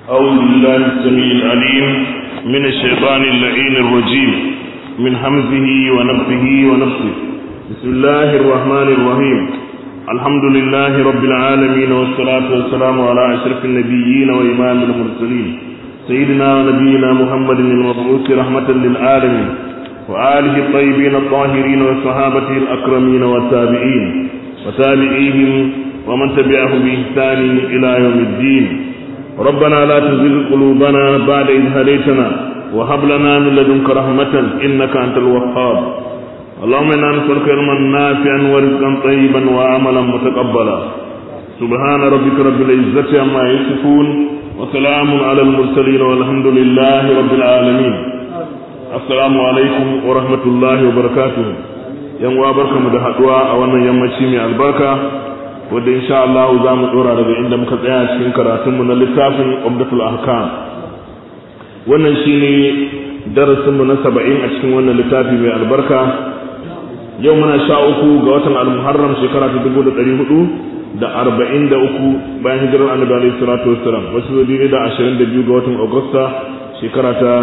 أعوذ بالله السميع العليم من الشيطان اللعين الرجيم من همزه ونفسه ونفسه بسم الله الرحمن الرحيم الحمد لله رب العالمين والصلاة والسلام على أشرف النبيين وإمام المرسلين سيدنا ونبينا محمد المبعوث رحمة للعالمين وآله الطيبين الطاهرين وصحابته الأكرمين والتابعين وتابعيهم ومن تبعهم بإحسان إلى يوم الدين ربنا لا تزغ قلوبنا بعد إذ هديتنا وهب لنا من لدنك رحمة إنك أنت الوهاب اللهم إنا نسألك علما نافعا ورزقا طيبا وعملا متقبلا سبحان ربك رب العزة عما يصفون وسلام على المرسلين والحمد لله رب العالمين السلام عليكم ورحمة الله وبركاته yan uwa barkamu da haduwa a wannan yammaci mai albarka wanda insha Allah za mu dora daga inda muka tsaya cikin karatunmu na littafin Umdatul Ahkam wannan shine darasin mu na 70 a cikin wannan littafi mai albarka yau muna sha uku ga watan al-Muharram shekara ta 1443 bayan hijirar Annabi alaihi salatu wassalam wasu zai da 22 ga watan Agusta shekara ta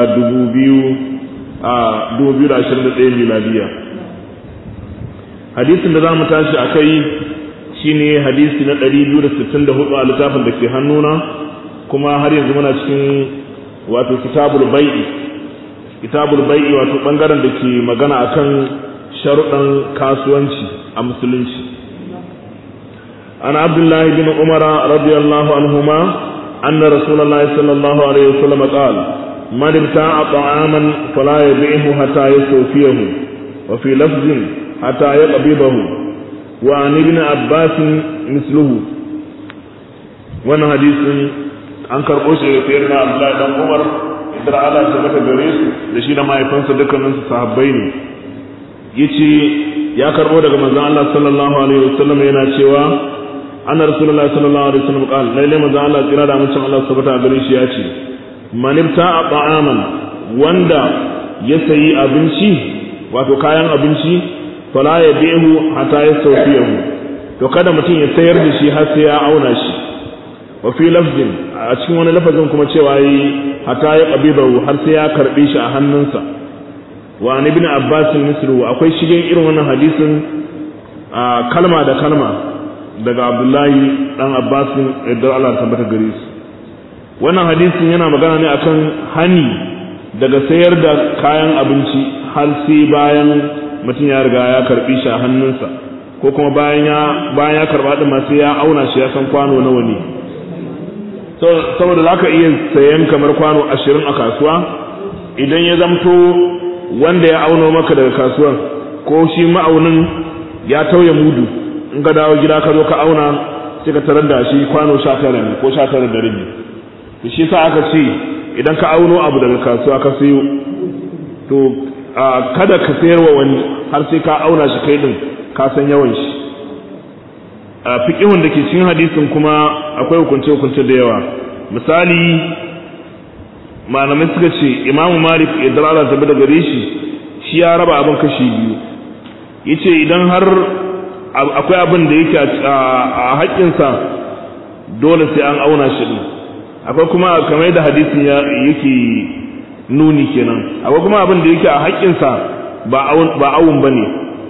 2000 a 2021 miladiya hadisin da za mu tashi a kai shine hadisi na 264 a littafin da ke hannuna kuma har yanzu muna cikin wato kitabul bai'i kitabul bai'i wato bangaren da ke magana akan sharuɗan kasuwanci a musulunci an abdullahi bin umara radiyallahu anhuma anna rasulullahi sallallahu alaihi wasallam qala man ibta'a ta'aman fala yabi'hu hatta yastawfiyahu wa fi lafzin حتى يقبضه وعن ابن عباس مثله wannan hadisin an karɓo shi daga sayyidina Abdullahi dan Umar idan Allah ta mata gare su da shi da mahaifansa dukkanin su sahabbai ne yace ya karɓo daga manzon Allah sallallahu alaihi wasallam yana cewa anna rasulullahi sallallahu alaihi wasallam qala lalle manzon Allah tsira da mutum Allah subhanahu wa gare shi ya ce man ibta'a ta'aman wanda ya sayi abinci wato kayan abinci fala ya bihu hatta ya saufiyahu to kada mutum ya sayar da shi har sai ya auna shi wa fi lafzin a cikin wani lafazin kuma cewa yi hatta ya qabidahu har sai ya karbe shi a hannunsa wa an ibn abbas misru akwai shigen irin wannan hadisin kalma da kalma daga abdullahi dan abbas idan Allah tabbata gare su wannan hadisin yana magana ne akan hani daga sayar da kayan abinci har sai bayan mutum ya riga ya karbi shi a hannunsa ko kuma bayan ya bayan ya karba din ma sai ya auna shi ya san kwano nawa ne saboda zaka iya sayan kamar kwano 20 a kasuwa idan ya zamto wanda ya auno maka daga kasuwar ko shi ma'aunin ya tauye mudu in ka dawo gida ka zo ka auna sai ka tarar da shi kwano 19 ne ko 19 da rabi to shi sa aka ce idan ka auno abu daga kasuwa ka sayo to kada ka sayar wa wani har sai ka auna shi kai din ka san yawan shi a fiqihun da ke cikin hadisin kuma akwai hukunce hukunce da yawa misali malamai suka ce imamu malik idan Allah ta da gare shi shi ya raba abin kashi biyu yace idan har akwai abin da yake a haƙƙinsa dole sai an auna shi din akwai kuma kamar da hadisin yake nuni kenan akwai kuma abin da yake a haƙƙinsa ba awun ba ne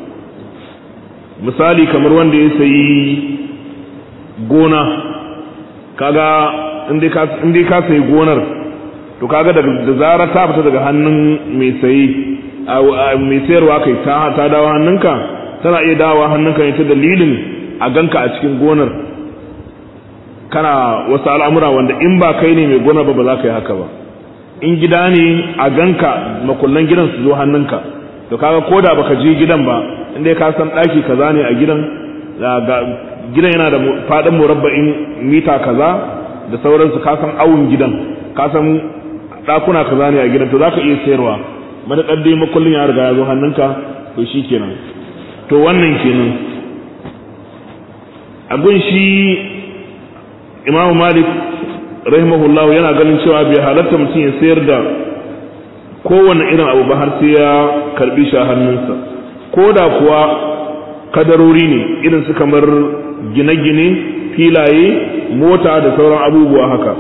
misali kamar wanda ya sayi gona kaga inda ka sayi gonar to kaga da zarar ta fita daga hannun mai sayi mai sayarwa kai ta dawo hannunka tana iya dawo hannunka ne ta dalilin a ganka a cikin gonar kana wasu al'amura wanda in ba kai ne mai gonar ba ba za ka yi haka ba in gida ne a ganka makullan gidan su zo hannunka to kaga koda baka je gidan ba inda ka san daki kaza ne a gidan gidan yana da fadin murabba'in mita kaza da sauransu ka san awun gidan ka san dakuna kaza ne a gidan to zaka iya sayarwa madakar dai makullin ya riga ya zo hannunka to shikenan to wannan kenan a gun shi imamu malik rahimahullah yana ganin cewa bai halatta mutum ya sayar da kowane irin abu ba har sai ya karbi shi a hannunsa ko da kuwa kadarori ne irin su kamar gine-gine filaye mota da sauran abubuwa haka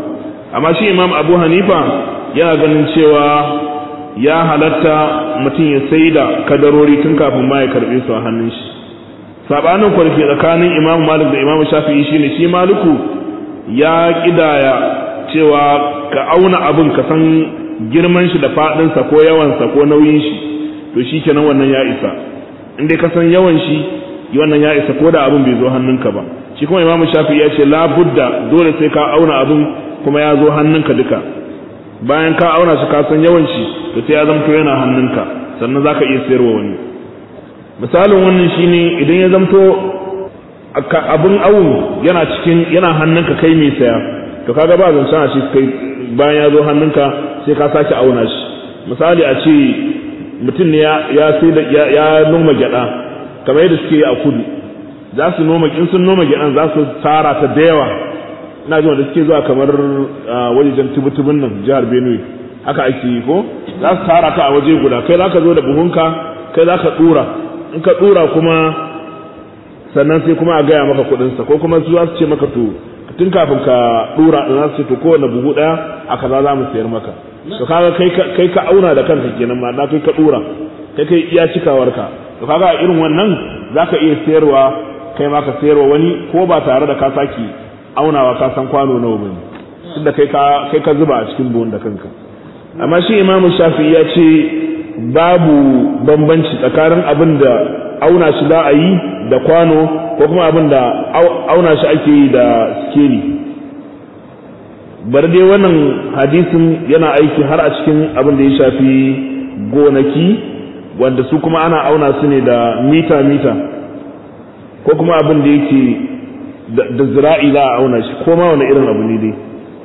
amma shi imam abu hanifa yana ganin cewa ya halatta mutum ya sai da kadarori tun kafin ma ya karɓe su a hannun shi sabanin kwarfi tsakanin imam malik da imam shafi'i shine shi maliku ya kidaya cewa ka auna abin ka san girman shi da faɗinsa ko yawansa ko nauyin shi to shi kenan wannan ya isa in dai ka san yawan shi wannan ya isa ko da abin bai zo hannunka ba shi kuma imamu shafi ya ce labudda dole sai ka auna abin kuma ya zo hannunka duka bayan ka auna shi ka san yawan shi to sai ya zamto yana hannunka sannan zaka iya sayarwa wani misalin wannan shine idan ya zamto abin awun yana cikin yana hannunka kai mai saya to kaga ba zancen a shi kai bayan ya zo hannunka sai ka sake auna shi misali a ce mutum ne ya sai da ya noma gyada kamar yadda suke a kudu za su noma in sun noma gyadan za su tara ta da yawa ina jin da suke zuwa kamar wajejen tubutubun nan jihar Benue haka ake yi ko za su tara ta a waje guda kai za ka zo da buhunka kai za ka dura in ka dura kuma sannan sai kuma a gaya maka kuɗinsa ko kuma su za su ce maka to tun kafin ka dura da za su ce to kowane buhu ɗaya a kaza za mu sayar maka to kaga kai ka auna da kanka kenan ma na kai ka dura kai kai iya cikawarka to kaga irin wannan zaka iya sayarwa kai ma ka sayarwa wani ko ba tare da ka saki aunawa ka san kwano nawa bane tunda kai ka kai ka zuba a cikin buhun da kanka amma shi imamu shafi ya ce babu bambanci tsakanin abin da auna shi za a yi da kwano ko kuma abin da auna shi ake yi da skeli bar dai wannan hadisin yana aiki har a cikin abin da ya shafi gonaki wanda su kuma ana auna su ne da mita-mita ko kuma abin da yake da zira'i za a auna shi ko ma wani irin abu ne dai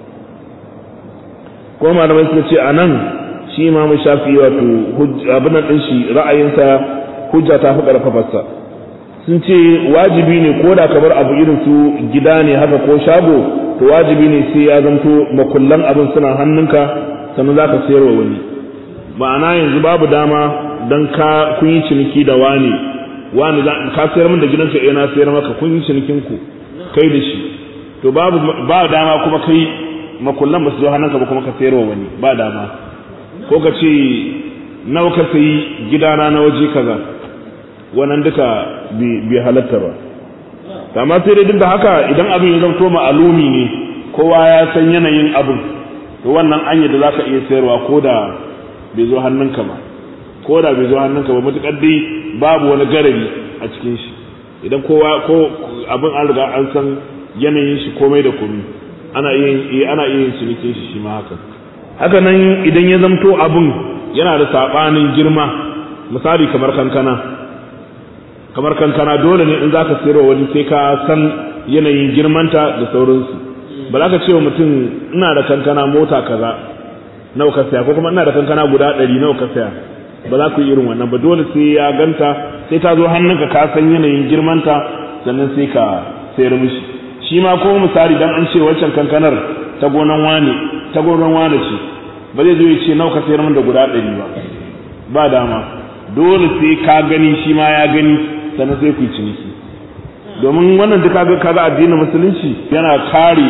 ko malamai suka ce a nan shi imamu shafi wato abin nan ɗin shi ra'ayinsa hujja ta fi ƙarfafarsa sun ce wajibi ne ko da kamar abu irin su gida ne haka ko shago to wajibi ne sai ya zanto makullan abin suna hannunka sannan za ka sayarwa wani ma'ana yanzu babu dama don ka kun yi ciniki da wani wani ka sayar min da gidanka eh na sayar maka kun yi cinikin ku kai da shi to babu ba dama kuma kai makullan ba su zo hannunka ba kuma ka sayarwa wani ba dama ko ka ce nawa ka sayi gidana na waje kaza wannan duka bai halatta ba amma sai dai duk da haka idan abin ya zanto ma'alumi ne kowa ya san yanayin abin to wannan an da za ka iya sayarwa ko da bai zo hannunka ba ko da bai zo hannunka ba matuƙar dai babu wani garari a cikin shi idan kowa ko abin an riga an san yanayin shi komai da komai ana iya ana iya yin cinikin shi shi ma haka haka nan idan ya zamto abin yana da sabanin girma misali kamar kankana kamar kankana dole ne in za ka sayarwa wani sai ka san yanayin girmanta da sauransu ba za ka ce wa mutum ina da kankana mota kaza nawa ka saya ko kuma ina da kankana guda ɗari nawa ka saya ba za ku yi irin wannan ba dole sai ya ganta sai ta zo hannunka ka san yanayin girmanta sannan sai ka sayar mishi shi ma ko misali dan an ce waccan kankanar ta gonan wane ta gonan wane ce ba zai zo ya ce nawa ka sayar min da guda ɗari ba ba dama dole sai ka gani shi ma ya gani sannan sai ku yi ciniki domin wannan duka ga kaga addinin musulunci yana kare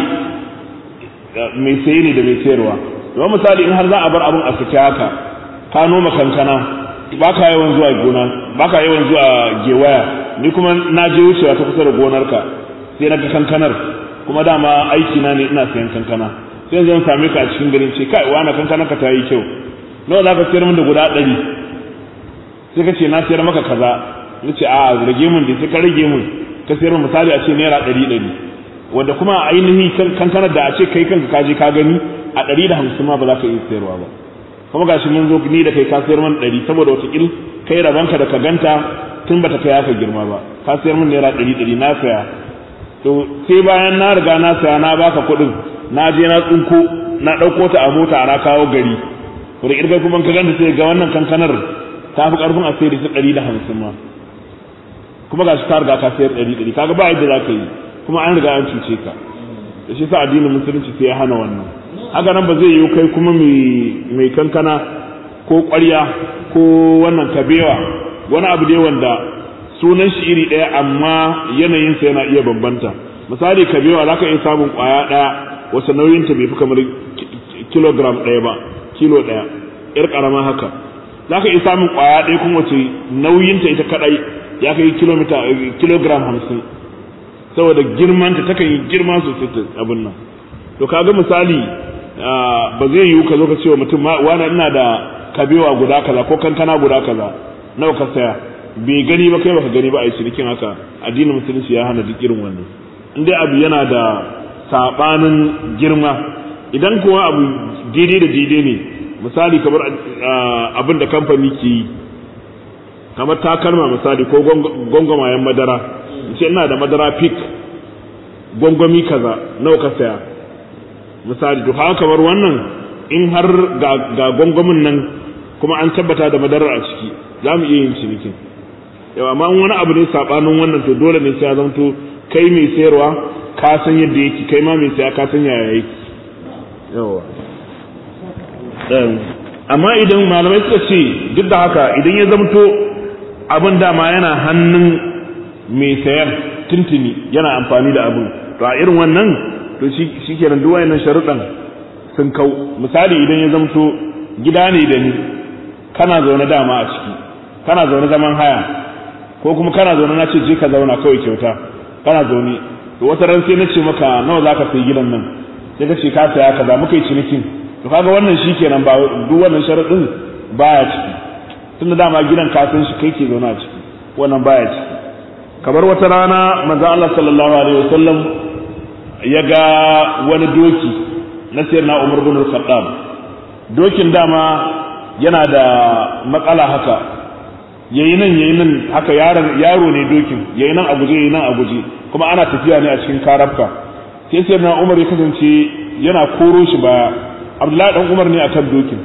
mai saye ne da mai sayarwa don misali in har za a bar abin a fita haka ka noma kankana ba ka yawan zuwa gona ba ka yawan zuwa gewaya ni kuma na je wucewa ta kusa da gonarka sai na ga kankanar kuma dama aiki na ne ina sayan kankana sai zan same ka a cikin garin ce kai wani kankanar ka ta yi kyau nawa za ka sayar min da guda ɗari sai ka ce na sayar maka kaza na ce a rage mun da sai ka rage mun ka sayar misali a ce naira ɗari ɗari wanda kuma a ainihin kankanar da a ce kai kanka ka je ka gani a ɗari da hamsin ma ba za ka iya sayarwa ba kuma gashi mun zo ni da kai ka sayar man ɗari saboda wataƙil kai rabanka da ka ganta tun bata kai haka girma ba ka sayar min naira ɗari ɗari na saya to sai bayan na riga na saya na baka kuɗin na je na tsinko na ɗauko ta a mota na kawo gari to da ƙirgar kuma ka ganta sai ga wannan kankanar ta fi ƙarfin a sayar da ɗari da hamsin ma kuma gashi ka riga ka sayar ɗari ɗari kaga ba yadda za ka yi kuma an riga an cuce ka da shi sa addinin musulunci sai ya hana wannan haka nan ba zai yi kai kuma mai kankana ko ƙwarya ko wannan kabewa wani abu dai wanda sunan shi iri ɗaya amma yanayinsa yana iya bambanta misali kabewa za ka iya samun ƙwaya ɗaya wasu nauyinta bai fi kamar kilogram ɗaya ba kilo ɗaya yar ƙarama haka za ka iya samun ƙwaya ɗaya kuma wace nauyinta ita kaɗai ya kai kilomita kilogram hamsin saboda girmanta takan yi girma sosai ta abin nan to kaga misali ba zai yiwu ka zo ka ce wa mutum wani ina da kabewa guda kaza ko kankana guda kaza nawa ka saya bai gani ba kai baka gani ba a yi cinikin haka addinin musulunci ya hana duk irin wannan in dai abu yana da sabanin girma idan kuwa abu daidai da daidai ne misali kamar abin da kamfani ke yi kamar takalma misali ko gwangwamayen madara ce ina da madara pik gwangwami kaza nawa ka saya misali to haka kamar wannan in har ga gwangwamin nan kuma an tabbata da madarar a ciki za mu iya yin cinikin yawa amma wani abu ne sabanin wannan to dole ne sai ya zamto kai mai sayarwa ka san yadda yake kai ma mai saya ka san yaya yake yawa amma idan malamai suka ce duk da haka idan ya zamto abin dama yana hannun mai sayar tuntuni yana amfani da abin to a irin wannan to shi kenan duk wayannan sharuɗan sun kau misali idan ya zamto gida ne da ni kana zaune dama a ciki kana zaune zaman haya ko kuma kana zaune na ce je ka zauna kawai kyauta kana zaune to wata ran sai na ce maka nawa zaka sayi gidan nan sai ka ce ka saya kaza muka yi cinikin to kaga wannan shikenan ba duk wannan sharadin baya ciki tunda dama gidan ka san shi kai ke zaune a ciki wannan baya ciki kamar wata rana manzo Allah sallallahu alaihi wasallam ya ga wani doki na sayyidina Umar bin Al-Khattab dokin dama yana da matsala haka yayi nan yayi nan haka yaron yaro ne dokin yayi nan a guje yayi nan a guje kuma ana tafiya ne a cikin karafka sai sai na Umar ya kasance yana koro shi baya Abdullahi dan Umar ne akan dokin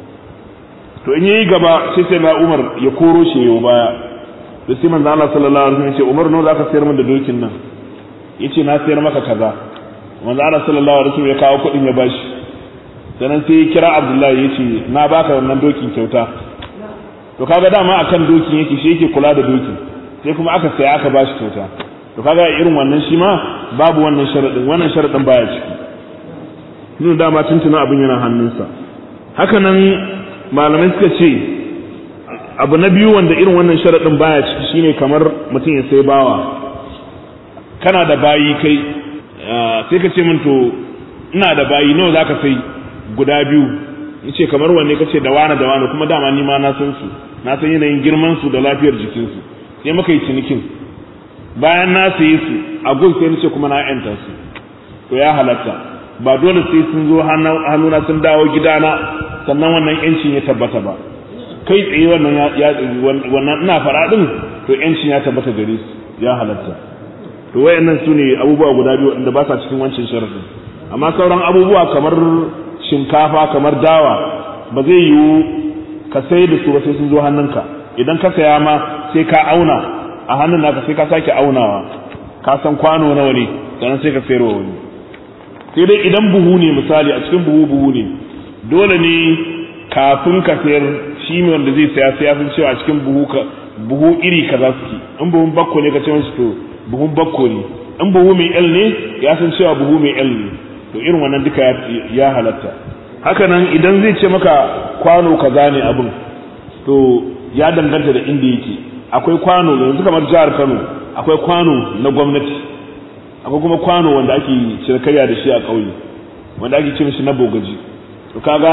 to in yayi gaba sai sai na Umar ya koro shi yayi baya to sai manzo Allah sallallahu alaihi wasallam ya ce Umar nawa zaka sayar min da dokin nan yace na sayar maka kaza manzo Allah sallallahu alaihi wasallam ya kawo kuɗin ya bashi sannan sai ya kira Abdullahi ya ce na baka wannan dokin kyauta to kaga dama akan dokin yake shi yake kula da dokin sai kuma aka saya aka bashi kyauta to kaga irin wannan shi ma babu wannan sharadin wannan sharadin baya ciki nuna dama tuntuna abin yana hannunsa haka nan malamai suka ce abu na biyu wanda irin wannan sharadin baya ciki shine kamar mutum ya sai bawa kana da bayi kai sai ka ce min to ina da bayi nawa zaka sai guda biyu yace kamar wanne kace da wani da wani kuma dama ni ma na san su na san yanayin girman su da lafiyar jikin su sai muka yi cinikin bayan na saye su a gun sai nace kuma na yanta su to ya halatta ba dole sai sun zo hannuna sun dawo gidana sannan wannan yancin ya tabbata ba kai tsaye wannan ya wannan ina fara din to yancin ya tabbata gare su ya halatta to wayannan su ne abubuwa guda biyu wanda ba sa cikin wancan sharadin amma sauran abubuwa kamar shinkafa kamar dawa ba zai yiwu ka sai da su ba sai sun zo hannunka idan ka saya ma sai ka auna a hannun naka sai ka sake aunawa ka san kwano nawa ne sannan sai ka sayarwa wani sai dai idan buhu ne misali a cikin buhu buhu ne dole ne kafin ka sayar shi ne wanda zai saya sai ya san cewa a cikin buhu ka buhu iri kaza suke in buhun bakko ne ka ce mashi to buhun bakko ne in buhu mai L ne ya san cewa buhu mai L ne to irin wannan duka ya halatta haka nan idan zai ce maka kwano kaza ne abin to ya danganta da inda yake akwai kwano yanzu kamar jihar Kano akwai kwano na gwamnati akwai kuma kwano wanda ake cinikayya da shi a ƙauye wanda ake cin shi na bogaji to kaga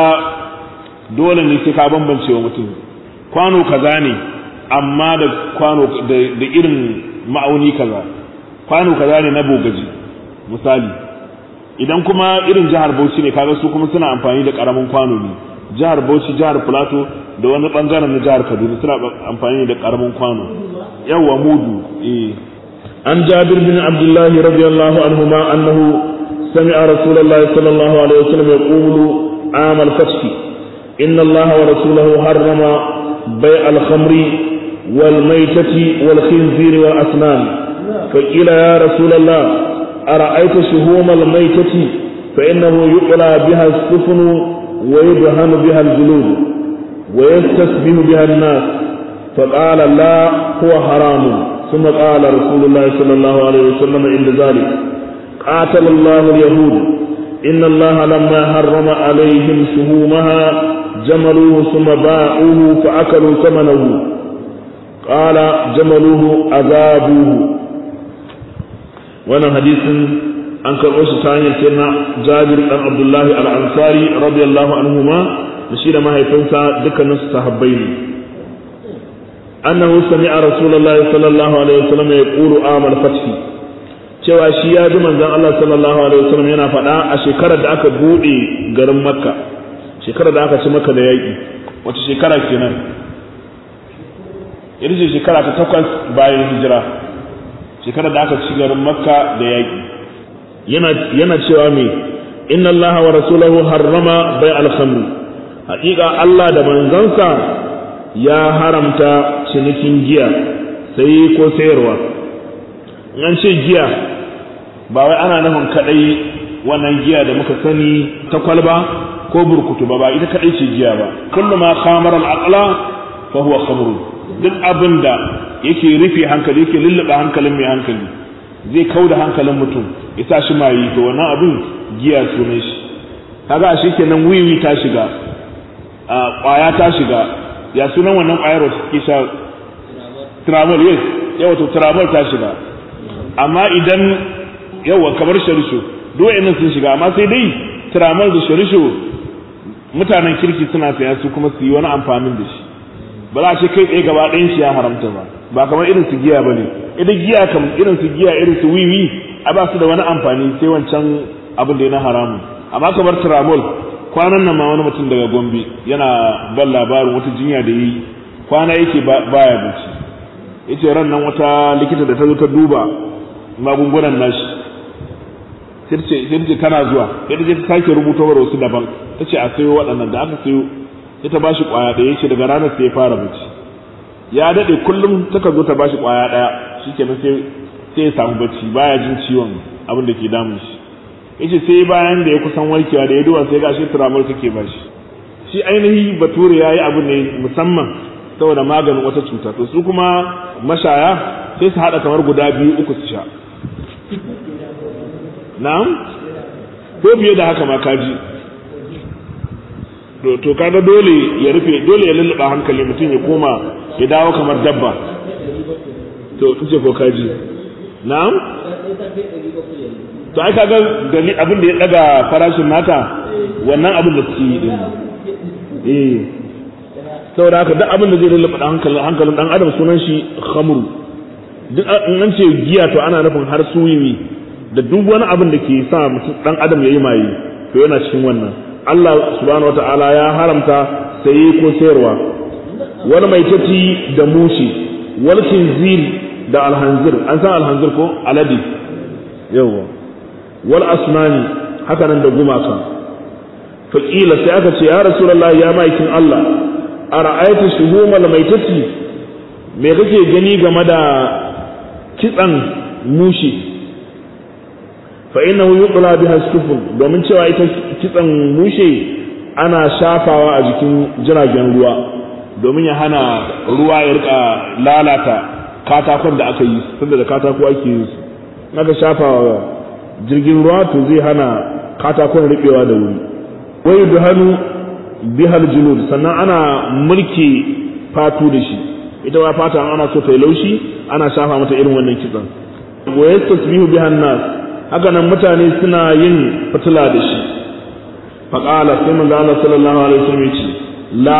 dole ne sai ka bambance wa mutum kwano kaza ne amma da kwano da irin ma'auni kaza kwano kaza ne na bogaji misali idan kuma irin jihar Bauchi ne kaga su kuma suna amfani da karamin kwano ne jihar Bauchi jihar Plateau da wani bangaren na jihar Kaduna suna amfani da karamin kwano yawa mudu eh an Jabir bin Abdullah radiyallahu anhuma annahu sami'a Rasulullah sallallahu alaihi wasallam yaqulu عام الفتح إن الله ورسوله حرم بيع الخمر والميتة والخنزير والأسنان فقيل يا رسول الله أرأيت شهوم الميتة فإنه يقلى بها السفن ويدهن بها الجلود ويستسبه بها الناس فقال لا هو حرام ثم قال رسول الله صلى الله عليه وسلم عند ذلك قاتل الله اليهود إن الله لما حرم عليهم شهومها جملوه ثم باعوه فأكلوا ثمنه قال جملوه أذابوه وانا حديث an karɓo shi ta hanyar sirna jabir ɗan abdullahi al'ansari radiyallahu anhuma da shi da mahaifinsa dukkanin su sahabbai ne annahu sami'a rasulullahi sallallahu alaihi wasallam ya qulu amal fathi cewa shi ya ji manzon Allah sallallahu alaihi wasallam yana faɗa a shekarar da aka bude garin makka shekarar da aka ci makka da yaƙi wace shekara kenan ita ce shekara ta takwas bayan hijira shekarar da aka ci garin makka da yaƙi yana cewa me inna allaha wa rasulahu harrama bai alhamru haƙiƙa Allah da manzansa ya haramta cinikin giya sai ko sayarwa an ce giya ba wai ana nufin kaɗai wannan giya da muka sani ta kwalba ko burkutu ba ba ita kaɗai ce giya ba kullu ma khamar al-aqla fa huwa khamru duk abin da yake rufe hankali yake lullube hankalin mai hankali zai kau da hankalin mutum ya sa shi mayi to wannan abin giya sunan shi kaga ashe kenan wiwi ta shiga a kwaya ta shiga ya sunan wannan kwayar wata ke sha travel yes yawa to travel ta shiga amma idan yawa kamar sharisho duk wa'annan sun shiga amma sai dai travel da sharisho mutanen kirki suna saya su kuma su yi wani amfanin da shi ba za a ce kai tsaye gaba ɗayan shi ya haramta ba ba kamar irin su giya bane idan giya kam irin su giya irin su wiwi a ba su da wani amfani sai wancan abin da ya na haramun amma kamar tramol kwanan nan ma wani mutum daga gombe yana ban labarin wata jinya da yi kwana yake baya bacci yace ran nan wata likita da ta zo ta duba magungunan nashi sai ce tana zuwa sai ta ta sake rubuta wa wasu daban ta ce a sayo waɗannan da aka sayo sai ta bashi kwaya ɗaya ce daga ranar sai ya fara bacci ya daɗe kullum taka zo ta bashi kwaya ɗaya shikenan sai sai ya samu bacci baya jin ciwon abin da ke damun shi yace sai bayan da ya kusan warkewa da ya duba sai gashi turamar take bashi shi ainihi bature yayi abu ne musamman saboda maganin wata cuta to su kuma mashaya sai su hada kamar guda biyu uku su sha na'am ko fiye da haka ma kaji to kaga dole ya rufe dole ya lulluɓa hankali mutum ya koma ya dawo kamar dabba to kace ko kaji na'am to ai kaga gali abin da ya daga farashin nata wannan abin da suke yi din eh saboda haka duk abin da zai lulluɓa hankalin hankalin dan adam sunan shi khamru duk an ce giya to ana nufin har suyi da duk wani abin da ke sa mutum dan adam yayi maye to yana cikin wannan Allah subhanahu wataala ya haramta saye ko sayarwa wani mai tafi da mushi wal khinzir da alhanzir an san alhanzir ko aladi yawa wal asnani haka nan da gumaka faƙila sai aka ce ya rasulullah ya maikin Allah a ra'ayatu shuhumal maitati me kake gani game da kitsan mushi fa innahu yuqla biha sufun domin cewa ita kitsan mushe ana shafawa a jikin jiragen ruwa domin ya hana ruwa ya rika lalata katakon da aka yi tunda da katako ake yi su aka shafa jirgin ruwa to zai hana katakon riɓewa da wuri wai da hannu bihal junud sannan ana mulki fatu da shi ita ma fata ana so ta yi laushi ana shafa mata irin wannan kitsan wa yastasbihu bihan nas haka nan mutane suna yin fitila da shi faqala sai manzo Allah sallallahu alaihi wasallam ya ce la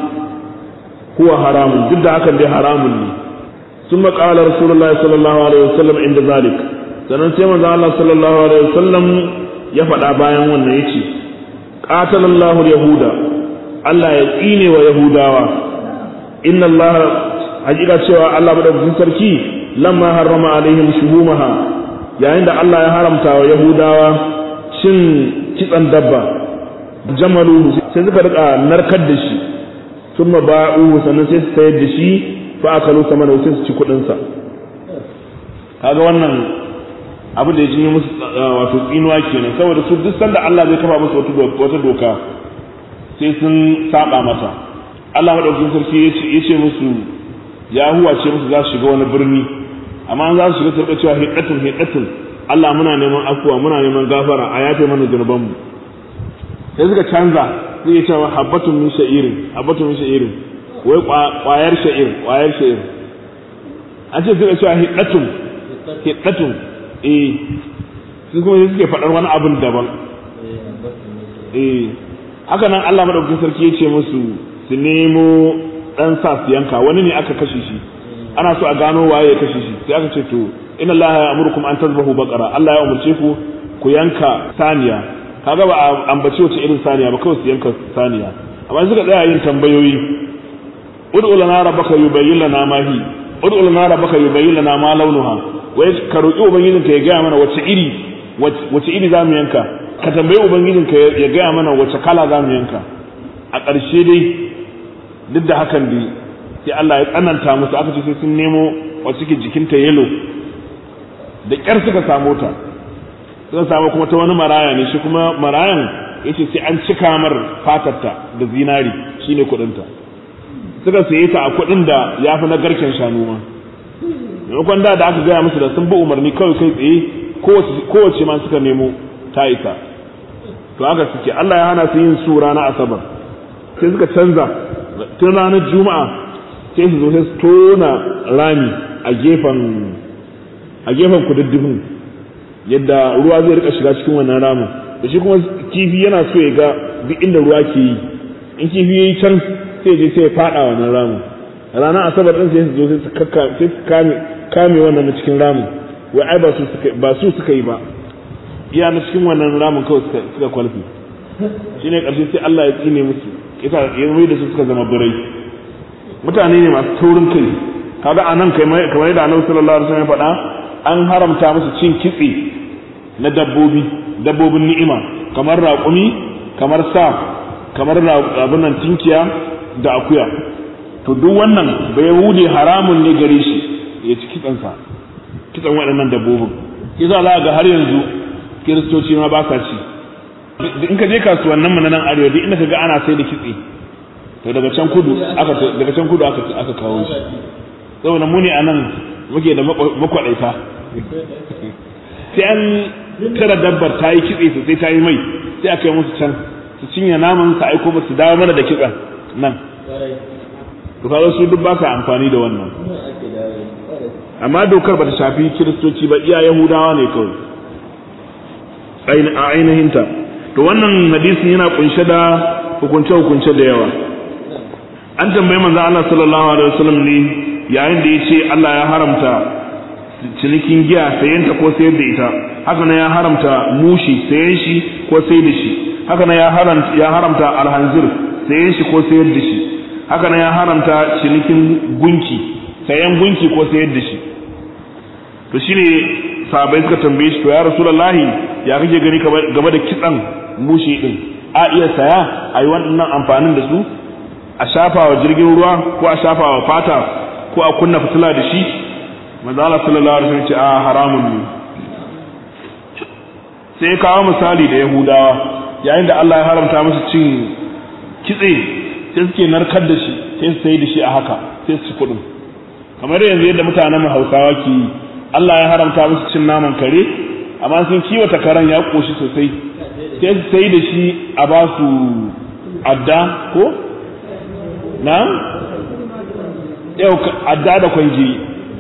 huwa haramun duk da hakan dai haramun ne ثم قال رسول الله صلى الله عليه وسلم عند ذلك sannan sai manzo Allah sallallahu alaihi wasallam ya faɗa bayan wannan yace qatalallahu yahuda Allah ya tsine wa yahudawa inna Allah hakika cewa Allah madaukakin sarki lamma harrama alaihim shuhumaha yayin da Allah ya haramta wa yahudawa cin kitsan dabba jamalu sai suka rika narkar da shi thumma ba'u sannan sai su sayar da shi fa akalu samana sai su ci kudin sa kaga wannan abu da ya jinye musu wato tsinuwa kenan saboda su duk sanda Allah zai kafa musu wata doka sai sun saba mata Allah madaukakin sarki ya ce musu ya huwa ce musu za su shiga wani birni amma an za su shiga su cewa hidatun hidatun Allah muna neman afuwa muna neman gafara a yafe mana zunubanmu sai suka canza suke cewa habbatun min sha'irin habbatun min sha'irin wai kwayar sha'ir kwayar sha'ir an ce suka cewa hiddatun hiddatun eh su kuma suke faɗar wani abin daban eh haka nan Allah madaukakin sarki ya ce musu su nemo dan sa su yanka wani ne aka kashe shi ana so a gano waye ya kashe shi sai aka ce to inna Allah ya amurukum an tazbahu baqara Allah ya umurce ku ku yanka saniya kaga ba a ambace wace irin saniya ba kawai su yanka saniya amma suka tsaya yin tambayoyi ud'u lana rabbaka yubayyin lana ma hi ud'u lana rabbaka yubayyin lana ma launuha wai ka roki ubangijin ka ya gaya mana wace iri wace iri zamu yanka ka tambayi ubangijin ka ya gaya mana wace kala zamu yanka a ƙarshe dai duk da hakan dai sai Allah ya tsananta musu aka ce sai sun nemo wacce ke jikinta yelo da ƙyar suka samu ta suka samu kuma ta wani maraya ne shi kuma marayan yace sai an cika mar fatarta da zinari shine kuɗinta suka saye ta a kuɗin da ya fi na garken shanu ma maimakon da da aka gaya musu da sun bi umarni kawai kai tsaye kowace ma suka nemo ta isa to haka suke Allah ya hana su yin su rana asabar sai suka canza tun ranar juma'a sai su zo sai su tona rami a gefen a gefen kududdufin yadda ruwa zai rika shiga cikin wannan ramin da shi kuma kifi yana so ya ga duk inda ruwa ke yi in kifi ya yi can sai je sai ya fada wannan ramin ranar asabar din sai su zo sai su sai su kame kame wannan na cikin ramin wai ai ba su suka ba su suka yi ba iya na cikin wannan ramin kawai suka suka kwalfi shine karshe sai Allah ya tsine musu yasa ya mai da su suka zama birai mutane ne masu taurin kai kaga anan kai kamar yadda Annabi sallallahu alaihi wasallam ya faɗa an haramta musu cin kitse na dabbobi dabbobin ni'ima kamar raƙumi kamar sa kamar abin nan tinkiya da akuya to duk wannan bai wude haramun ne gare shi ya ci kitsansa kitsan waɗannan dabbobin shi za a ga har yanzu kiristoci ma ba sa ci in ka je kasuwannin mu na nan arewa duk inda ka ga ana sai da kitse to daga can kudu aka daga can kudu aka aka kawo shi saboda mu ne anan muke da makwadaita sai an tara dabbar ta yi kitse sosai ta yi mai sai aka yi musu can su cinye naman su aiko ba su dawo mana da kitsen nan to kaga su duk ba sa amfani da wannan amma dokar ba ta shafi kiristoci ba iya yahudawa ne kawai a ainihinta to wannan hadisin yana kunshe da hukunce-hukunce da yawa an tambayi manzo Allah sallallahu alaihi wasallam ne yayin da yace Allah ya haramta cinikin giya sayenta ko sayar da ita haka nan ya haramta mushi sayen shi ko sayar da shi haka nan ya haramta ya haramta alhanzir sayen shi ko sayar da shi haka nan ya haramta cinikin gunki sayan gunki ko sayar da shi to shine sahabbai suka tambaye shi to ya rasulullahi ya kake gani game da kitsan mushi din a iya saya a yi wannan amfanin da su a shafa wa jirgin ruwa ko a shafa wa fata ko a kunna fitila da shi manzo Allah sallallahu alaihi wasallam ce a haramun ne sai kawo misali da Yahudawa yayin da Allah ya haramta musu cin kitse sai suke narkar da shi sai su sai da shi a haka sai su kudin kamar yanzu yadda mutanen Hausawa ke yi Allah ya haramta musu cin naman kare amma sun kiwata karen ya koshi sosai sai su sai da shi a ba su adda ko na yau adda da kwangiri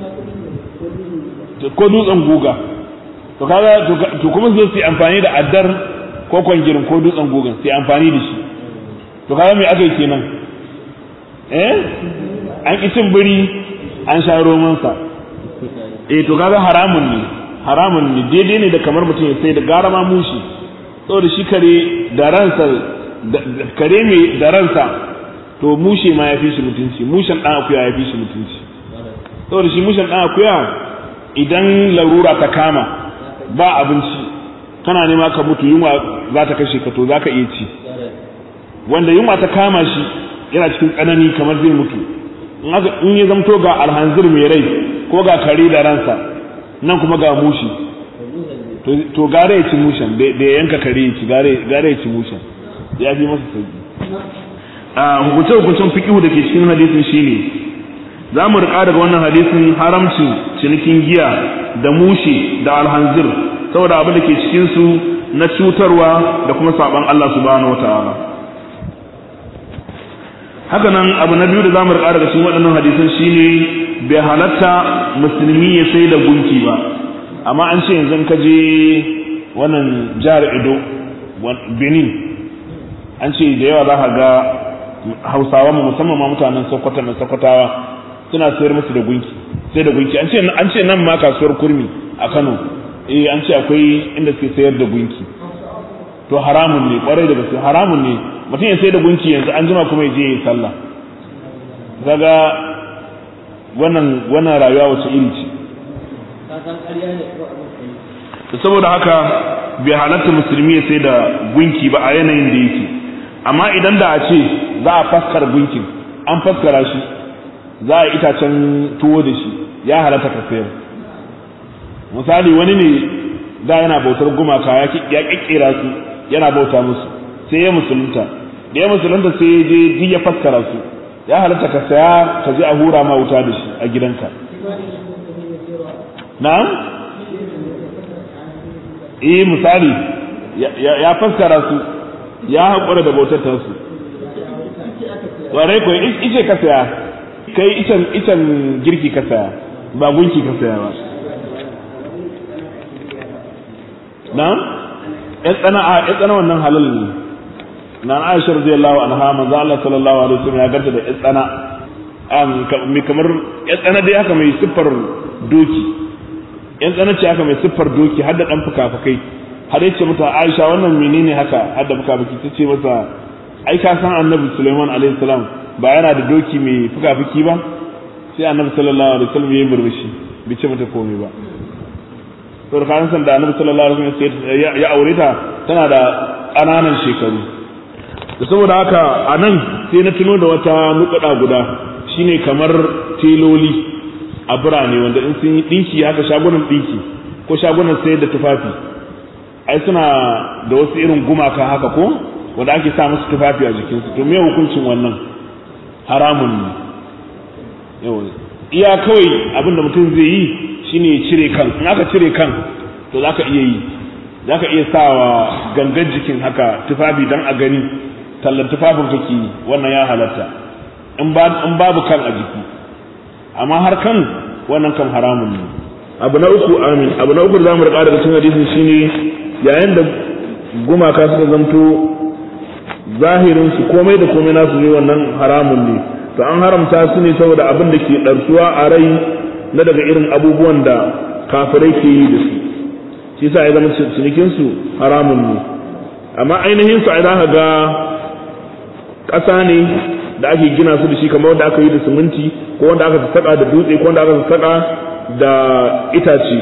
ko dutsen guga to kaga to kuma su yi amfani da addar ko kwangirin ko dutsen gugan sai amfani da shi to kaga me aka yi kenan eh an ki cin biri an sha romansa eh to kaga haramun ne haramun ne daidai ne da kamar mutum ya sai da gara ma mushi saboda shi kare da ransa kare mai da ransa to mushe ma ya fi shi mutunci mushen dan akuya ya fi shi mutunci saboda shi mushen dan akuya idan larura ta kama ba abinci kana nema ka mutu yunwa za ta kashe ka to za ka iya ci wanda yunwa ta kama shi yana cikin tsanani kamar zai mutu in ya zamto ga alhanzir mai rai ko ga kare da ransa nan kuma ga mushi to gare ya ci mushen da ya yanka kare ya ci gare ya ci mushen ya fi masa sauki a hukunce hukuncen fiqhu da ke cikin hadisin shine za mu rika daga wannan hadisin haramcin cinikin giya da mushi da alhanzir saboda abin da ke cikin su na cutarwa da kuma saban Allah subhanahu wataala haka nan abu na biyu da zamu rika daga cikin waɗannan hadisan shine bai halatta musulmi ya sai da gunki ba amma an ce yanzu ka je wannan jihar Edo Benin an ce da yawa za ka ga Hausawa mu musamman ma mutanen Sokoto na Sokotawa suna sayar musu da gunki sai da gunki an ce an ce nan ma kasuwar kurmi a Kano eh an ce akwai inda suke sayar da gunki to haramun ne kwarai da gaske haramun ne mutum ya sai da gunki yanzu an jima kuma ya je ya yi sallah kaga wannan wannan rayuwa wace iri ce saboda haka bai halatta musulmi ya sai da gunki ba a yanayin da yake amma idan da a ce za a faskara gunkin an faskara shi za a itacen tuwo da shi ya halatta ka sayar misali wani ne da yana bautar gumaka ya kikkira su yana bauta musu sai ya musulunta da ya musulunta sai ya je duk ya faskara su ya halatta ka saya ka je a hura ma wuta da shi a gidanka na'am eh misali ya faskara su ya haƙura da bautar su ƙwarai ko ice ka saya kai icen icen girki ka saya ba gunki ka saya ba na'am ya tsana a ya tsana wannan halal ne na Aisha radiyallahu anha manzo Allah sallallahu alaihi wasallam ya ganta da ya tsana am kamar ya tsana dai haka mai siffar doki yan tsana ce haka mai siffar doki har da dan fuka-fukai har yace mata Aisha wannan menene haka har da fuka-fuki tace masa ai ka san Annabi Sulaiman alaihi salam ba yana da doki mai fuka-fuki ba sai Annabi sallallahu alaihi wasallam ya yi murmushi bai ce mata komai ba to kan san da Annabi sallallahu alaihi wasallam ya aure ta tana da ƙananan shekaru da saboda haka a nan sai na tuno da wata nukuda guda shine kamar teloli a birane wanda in sun yi ɗinki haka shagunan ɗinki ko shagunan sayar da tufafi ai suna da wasu irin gumaka haka ko wanda ake sa musu tufafi a jikinsu to me hukuncin wannan haramun ne yawa iya kawai abin da mutum zai yi shine ya cire kan in aka cire kan to zaka iya yi zaka iya sawa gangan jikin haka tufafi dan a gani tallan tufafin kake yi wannan ya halatta in babu kan a jiki amma har kan wannan kan haramun ne abu na uku amin abu na uku da zamu rika daga cikin hadisin shine yayin da gumaka suka zanto zahirin su komai da komai nasu ne wannan haramun ne to an haramta su ne saboda abin da ke ɗarsuwa a rai na daga irin abubuwan da kafirai ke yi da su shi yasa ya zama cinikin su haramun ne amma ainihin su ai za ka ga ƙasa ne da ake gina su da shi kamar wanda aka yi da siminti ko wanda aka saka da dutse ko wanda aka saka da itace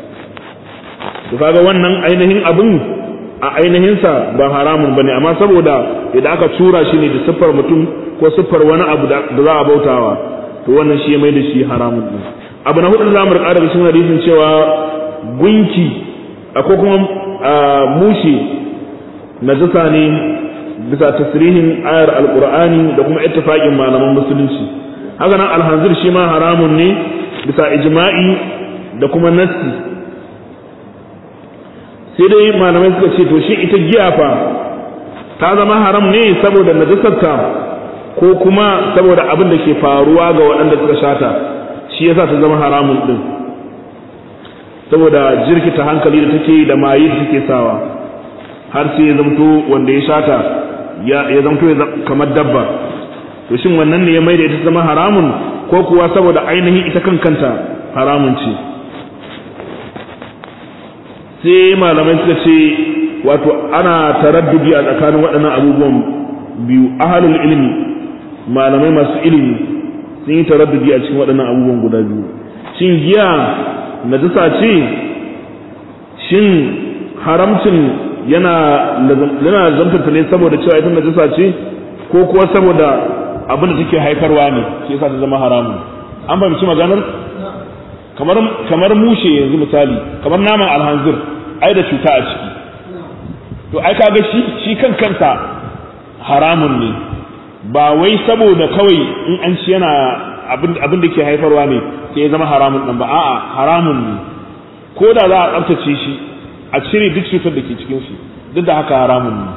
to kaga wannan ainihin abin a ainihinsa ba haramun bane amma saboda idan aka tura shi ne da siffar mutum ko siffar wani abu da za a bautawa to wannan shi ya mai da shi haramun din abu na hudu da zamu rika daga cikin hadisin cewa gunki ko kuma mushi najasa ne bisa tasrihin ayar alqur'ani da kuma ittifaqin malaman musulunci haka nan alhanzir shi ma haramun ne bisa ijma'i da kuma nassi sai dai malamai suka ce to shi ita giya fa ta zama haram ne saboda najasarta ko kuma saboda abin da ke faruwa ga waɗanda suka shata shi yasa ta zama haramun din saboda jirkita hankali da take da maye da take sawa har sai ya zamto wanda ya shata ya zamto kamar dabba to shin wannan ne ya mai da ita zama haramun ko kuwa saboda ainihin ita kan kanta haramun ce sai malamai suka ce wato ana taraddudi a tsakanin waɗannan abubuwan biyu ahalul ilimi malamai masu ilimi sun yi taraddudi a cikin waɗannan abubuwan guda biyu shin giya najasa ce shin haramcin yana yana zamtata ne saboda cewa ita najasa ce ko kuwa saboda abin da take haifarwa ne shi yasa ta zama haramun an fahimci maganar kamar kamar mushe yanzu misali kamar naman alhanzir ai da cuta a ciki to ai kaga shi shi kan kansa haramun ne ba wai saboda kawai in an ci yana abin abin da ke haifarwa ne sai ya zama haramun ɗin ba a'a haramun ne ko da za a tsaftace shi a cire duk cutar da ke cikin shi duk da haka haramun ne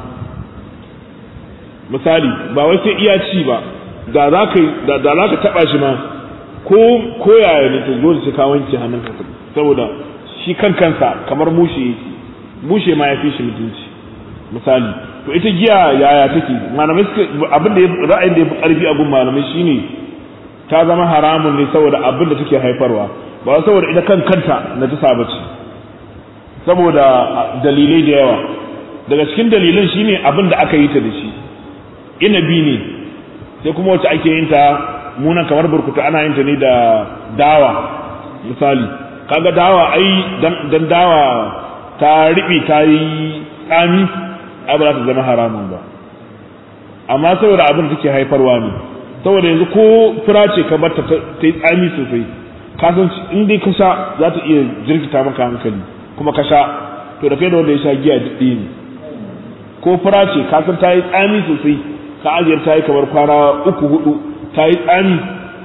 misali ba wai sai iya ci ba da za ka da da za ka taba shi ma ko ko yaya ne to dole sai ka wanke hannunka saboda shi kan kansa kamar mushe yake mushe ma ya fi shi mutunci misali to ita giya yaya take malamai suka abin da ra'ayin da ya fi karfi abun malamai shine ta zama haramun ne saboda abin da take haifarwa ba saboda ita kan kanta na ta bace saboda dalilai da yawa daga cikin dalilan shine abin da aka yi ta da shi inabi ne sai kuma wacce ake yin ta munan kamar burkutu ana yin ta ne da dawa misali kaga dawa ai dan dawa ta riɓe ta yi tsami ai ba za ta zama haramun ba amma saboda abin da take haifarwa ne saboda yanzu ko fura ce ka barta ta yi tsami sosai ka san in dai ka sha za ta iya jirkita maka hankali kuma ka sha to da kai da wanda ya sha giya duk ne ko fura ce ka san ta yi tsami sosai ka ajiyar ta yi kamar kwana uku hudu ta yi tsami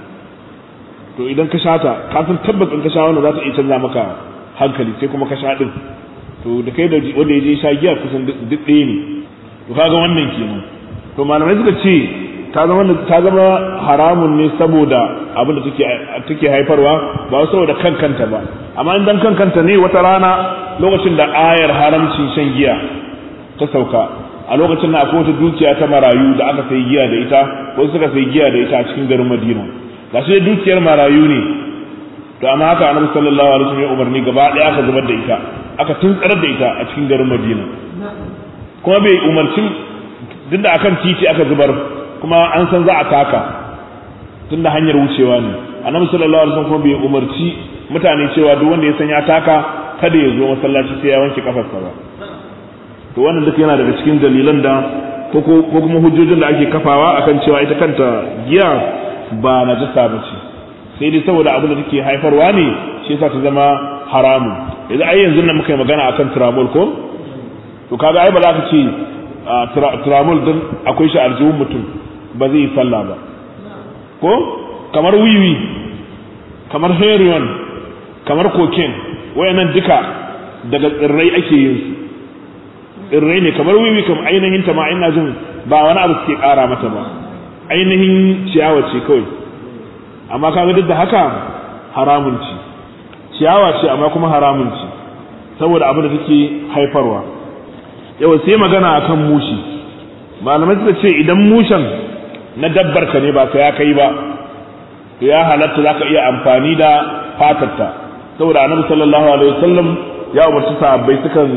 to idan ka sha ta ka san tabbas in ka sha wannan za ta iya canza maka hankali sai kuma ka sha din to da kai da wanda ya je sha giya kusan duk ɗaya ne to kaga wannan kenan to malamai suka ce ta zama ta zama haramun ne saboda abin da take take haifarwa ba saboda kan kanta ba amma in dan kan kanta ne wata rana lokacin da ayar haramcin shan giya ta sauka a lokacin da akwai wata dukiya ta marayu da aka sai giya da ita wasu suka sai giya da ita a cikin garin Madina ga shi dukiyar marayu ne to amma haka annabi sallallahu alaihi wasallam ya umarni gaba ɗaya aka zubar da ita aka tuntsar da ita a cikin garin Madina kuma bai umarcin duk da akan titi aka zubar kuma an san za a taka tun da hanyar wucewa ne annabi sallallahu alaihi wasallam kuma bai umarci mutane cewa duk wanda ya san ya taka kada ya zo masallaci sai ya wanke kafarsa ba to wannan duk yana daga cikin dalilan da ko kuma hujjojin da ake kafawa akan cewa ita kanta giya ba najasa ba ce sai dai saboda abin da take haifarwa ne shi yasa ta zama haramun yanzu ai yanzu nan muka yi magana akan tramol ko to kaga ai ba za ka ce tramol din akwai shi aljihun mutum ba zai yi sallah ba ko kamar wiwi kamar heroin kamar cocaine wayannan duka daga tsirrai ake yin su tsirrai ne kamar wiwi kamar ainihin ta ma ina jin ba wani abu suke kara mata ba ainihin ciyawa ce kawai amma kaga duk da haka haramun ci ciyawa ce amma kuma haramun ci saboda abin da take haifarwa yau sai magana akan mushi malamai suka ce idan mushen na dabbar ka ne ba ka ya kai ba to ya halatta zaka iya amfani da fatarta saboda annabi sallallahu alaihi wasallam ya umarci sahabbai sukan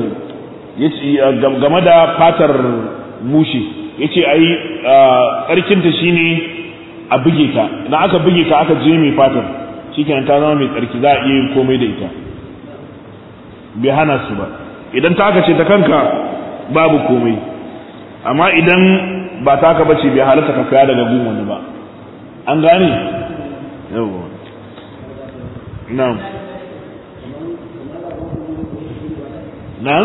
game da fatar mushi yace ai tsarkin ta shine a buge ta idan aka buge ta aka je mai fatar shikenan ta zama mai tsarki za a iya yin komai da ita bai hana su ba idan ta aka ce ta kanka babu komai amma idan ba ta aka bace bai halatta ka kaya daga gun wani ba an gane yawa na'am na'am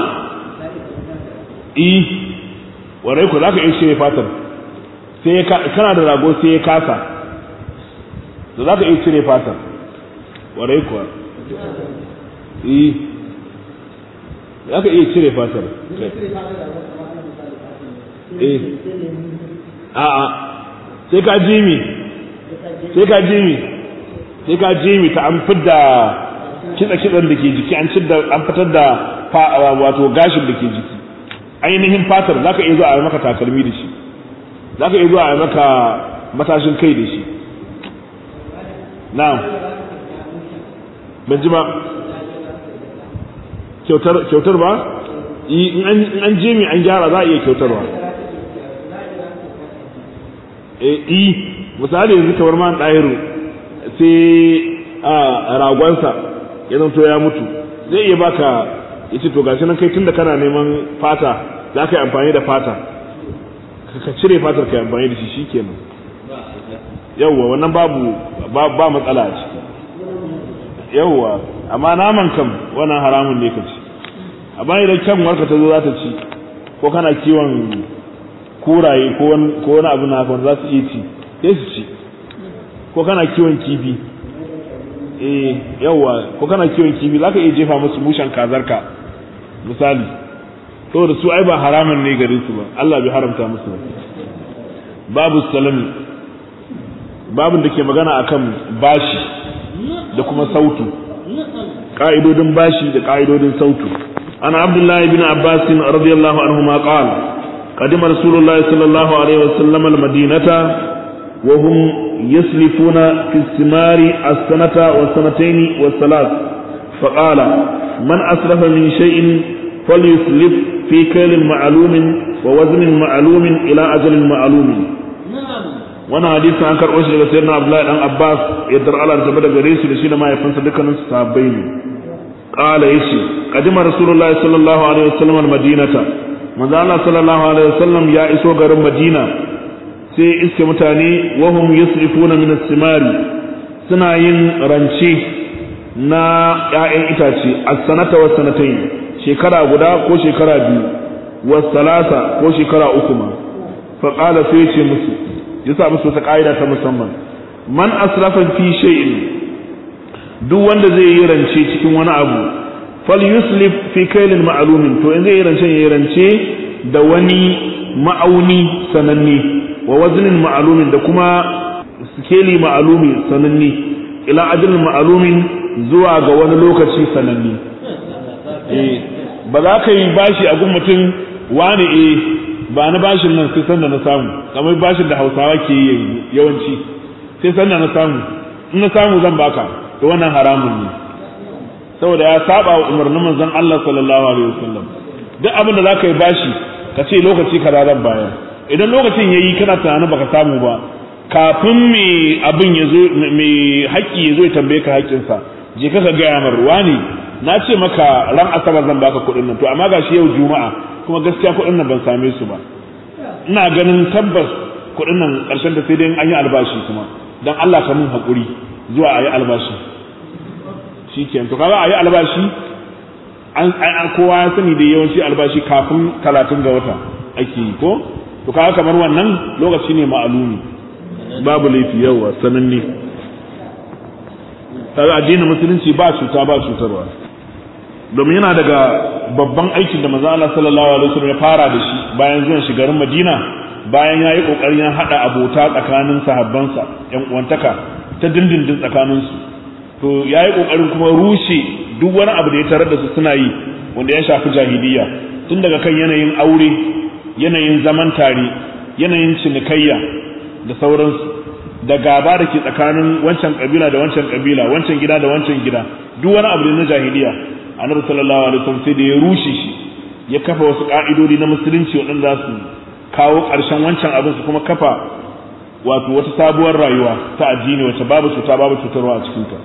eh warai ku zaka iya cire fatar sai kana da rago sai ya kasa da zaka iya cire fatar warai kuwa eh zaka iya cire fatar eh a'a sai ka jimi sai ka jimi sai ka jimi ta an fidda kitsa kitsan da ke jiki an an fitar da wato gashin da ke jiki ainihin fatar zaka iya zuwa a maka takalmi da shi zaka iya zuwa a maka matashin kai da shi na'am ban ji ba kyautar ba in an je mai an gyara za a iya kyautarwa eh misali yanzu kamar man ɗahiru sai a ragonsa ya zanto ya mutu zai iya baka ya ce to gashi nan kai tunda kana neman fata za ka yi amfani da fata ka cire fatar ka yi amfani da shi shikenan yawwa wannan babu ba matsala a ciki yawwa amma naman kam wannan haramun ne ka ci amma idan kyan warka ta zo za ta ci ko kana kiwon kuraye ko wani abu na wanda za su iya ci sai su ci ko kana kiwon kifi eh yawa ko kana kiwon kifi za ka iya jefa musu mushen kazarka misali saboda su ai ba haramun ne gare su ba Allah bai haramta musu ba babu salami babin da ke magana akan bashi da kuma sautu ka'idodin bashi da ka'idodin sautu ana abdullahi bin abbas radiyallahu anhu ma qala قدم رسول الله صلى الله عليه وسلم المدينة وهم يسلفون في الثمار السنة والسنتين والثلاث فقال من أسلف من شيء فليسلف في كيل معلوم ووزن معلوم إلى أجل معلوم wannan hadisi an karɓo shi daga sayyidina Abdullahi dan Abbas yadda Allah ta bada gare shi da shi da mahaifinsa dukkanin su sahabbai ne qala yace qadima rasulullahi sallallahu alaihi wasallam al-madinata manzo Allah sallallahu alaihi wasallam ya iso garin Madina sai iske mutane wahum yusrifuna min as-simari suna yin rance na ƴaƴan itace as-sanata was sanatayn shekara guda ko shekara biyu was salasa ko shekara uku ma fa qala sai ce musu yasa musu wata ƙa'ida ta musamman man asrafa fi shay'in duk wanda zai yi rance cikin wani abu fal yuslif fi kailin ma'lumin to in zai yi rance ya rance da wani ma'auni sananne wa waznin ma'lumin da kuma skeli ma'lumi sananne ila ajalin ma'lumin zuwa ga wani lokaci sananne eh ba za ka yi bashi a gun mutum wani eh ba na bashin nan sai sanda na samu kamar bashin da hausawa ke yi yawanci sai sanda na samu in na samu zan baka to wannan haramun ne saboda ya saba wa umarnin manzon Allah sallallahu alaihi wasallam duk abin da zaka yi bashi ka ce lokaci kaza zan bayar idan lokacin yayi kana tunanin baka samu ba kafin me abin ya zo me haƙƙi ya zo ya tambaye ka haƙƙinsa je ka ga mar wani na ce maka ran asabar zan baka kuɗin nan to amma gashi yau juma'a kuma gaskiya kuɗin nan ban same su ba ina ganin tabbas kuɗin nan ƙarshen da sai dai an yi albashi kuma dan Allah ka mun haƙuri zuwa a yi albashi shi ke to kaga a yi albashi an kowa ya sani da yawanci albashi kafin talatin ga wata ake yi ko to kaga kamar wannan lokaci ne ma'alumi babu laifi yawa sananne kaga addinin musulunci ba cuta ba cutarwa domin yana daga babban aikin da manzo Allah sallallahu alaihi wasallam ya fara da shi bayan zuwan shi garin Madina bayan yayi kokarin ya hada abota tsakanin sahabbansa yan uwantaka ta dindindin tsakanin su to yayi kokarin kuma rushe duk wani abu da ya tarar da su suna yi wanda ya shafi jahiliya tun daga kan yanayin aure yanayin zaman tare yanayin cinikayya da sauransu da gaba da ke tsakanin wancan kabila da wancan kabila wancan gida da wancan gida duk wani abu na jahiliya annabi sallallahu alaihi wasallam sai da ya rushe shi ya kafa wasu ka'idodi na musulunci waɗanda za su kawo ƙarshen wancan abin su kuma kafa wato wata sabuwar rayuwa ta addini wacce babu cuta babu cutarwa a cikinta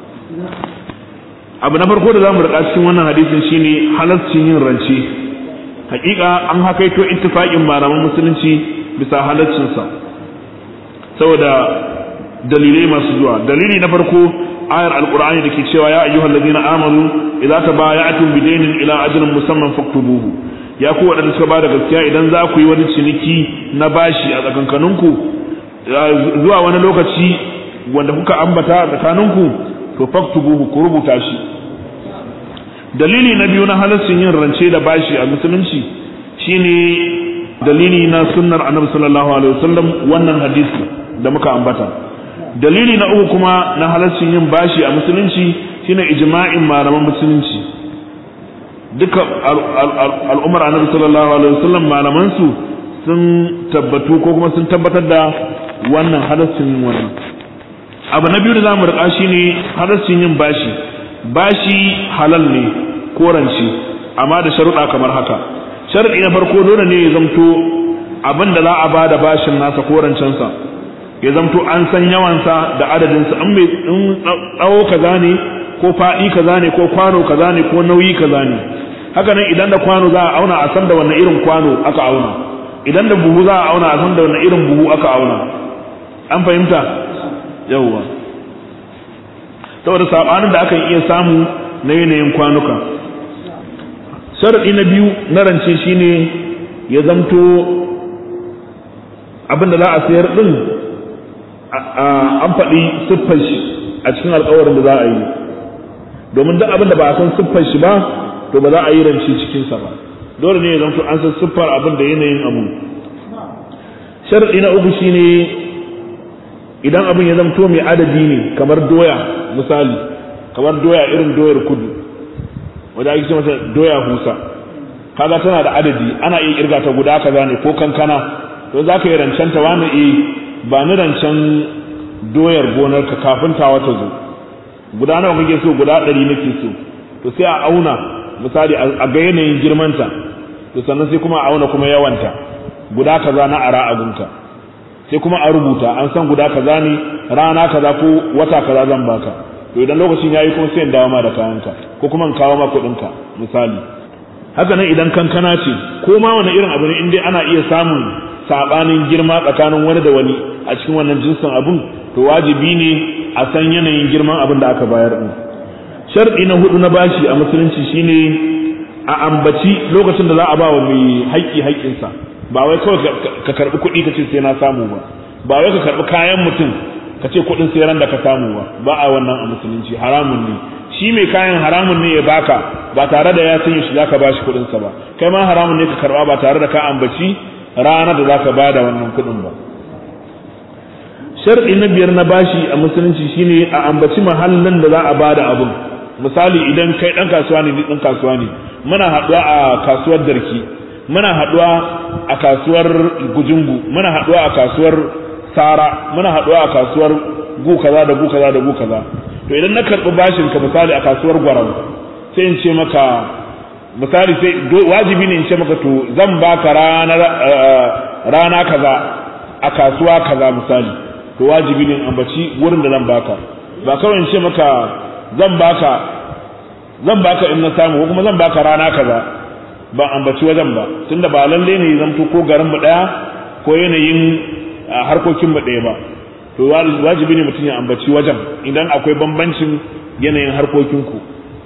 abu na farko da za mu riƙa cikin wannan hadisin shine halarcin yin rance hakika an hakaito ittifaqin malaman musulunci bisa halaccinsa saboda dalilai masu zuwa dalili na farko ayar alqur'ani da ke cewa ya ayyuhal ladina amanu idza tabaya'tum bidaynin ila ajalin musamman faktubuhu ya ku wadanda suka bada gaskiya idan za ku yi wani ciniki na bashi a tsakankaninku zuwa wani lokaci wanda kuka ambata a tsakaninku to faktubuhu ku rubuta shi dalili na biyu na halaccin yin rance da bashi a musulunci shine dalili na sunnar annabi sallallahu alaihi wasallam wannan hadisi da muka ambata dalili na uku kuma na halaccin yin bashi a musulunci shine ijma'in malaman musulunci duka al'ummar annabi sallallahu alaihi wasallam malaman su sun tabbatu ko kuma sun tabbatar da wannan halaccin wannan abu na biyu da zamu rika shine halaccin yin bashi bashi halal ne korance amma da sharuɗa kamar haka sharaɗi na farko dole ne ya zamto abin da za a ba da bashin nasa korancensa ya zamto an san yawansa da adadinsa in mai tsawo kaza ne ko faɗi kaza ne ko kwano kaza ne ko nauyi kaza ne haka nan idan da kwano za a auna a san da wannan irin kwano aka auna idan da buhu za a auna a san da wannan irin buhu aka auna an fahimta yawwa saboda sabanin da akan iya samu na yanayin kwanuka sharaɗi na biyu na rance shine ya zamto abin da za a sayar ɗin an faɗi siffar shi a cikin alkawarin da za a yi domin duk abin da ba a san siffar shi ba to ba za a yi rance cikinsa ba dole ne ya zanto an san siffar abin da yanayin abu sharadi na uku shine idan abin ya zamto mai adadi ne kamar doya misali kamar doya irin doyar kudu wadda ake ce mata doya husa kaga tana da adadi ana iya kirga ta guda kaza ne ko kankana to za ka yi rancen ta wani eh ba ni rancen doyar gonar ka kafin ta wata zo guda nawa kake so guda ɗari nake so to sai a auna misali a ga yanayin girmanta to sannan sai kuma a auna kuma yawanta guda kaza na ara abunka sai kuma a rubuta an san guda kaza ne rana kaza ko wata kaza zan baka to idan lokacin yayi kuma sai in dawo ma da kayanka ko kuma in kawo ma kuɗinka misali haka nan idan kankana ce ko ma wani irin abu ne in dai ana iya samun sabanin girma tsakanin wani da wani a cikin wannan jinsin abun to wajibi ne a san yanayin girman abin da aka bayar din sharɗi na hudu na bashi a musulunci shine a ambaci lokacin da za a ba wa mai haƙƙi haƙƙinsa ba wai kawai ka karɓi kuɗi ka ce sai na samu ba ba wai ka karɓi kayan mutum ka ce kuɗin sai ran da ka samu ba ba a wannan a musulunci haramun ne shi mai kayan haramun ne ya baka ba tare da ya sanya shi zaka bashi kuɗin sa ba kai ma haramun ne ka karɓa ba tare da ka ambaci ranar da zaka bada wannan kuɗin ba sharɗi na biyar na bashi a musulunci shine a ambaci mahallin da za a bada abun misali idan kai ɗan kasuwa ne ni ɗan kasuwa ne muna haɗuwa a kasuwar darki muna haɗuwa a kasuwar gujungu muna haɗuwa a kasuwar sara muna haɗuwa a kasuwar gu kaza da gu kaza da gu kaza to idan na karɓi bashin ka misali a kasuwar gwarau sai in ce maka misali sai wajibi ne in ce maka to zan baka rana rana kaza a kasuwa kaza misali to wajibi ne in ambaci wurin da zan baka ba kawai in ce maka zan baka zan baka in na samu ko kuma zan baka rana kaza ban ambaci wajen ba tunda ba lalle ne zamto ko garin mu daya ko yanayin harkokin mu daya ba to wajibi ne mutum ya ambaci wajen idan akwai bambancin yanayin harkokin ku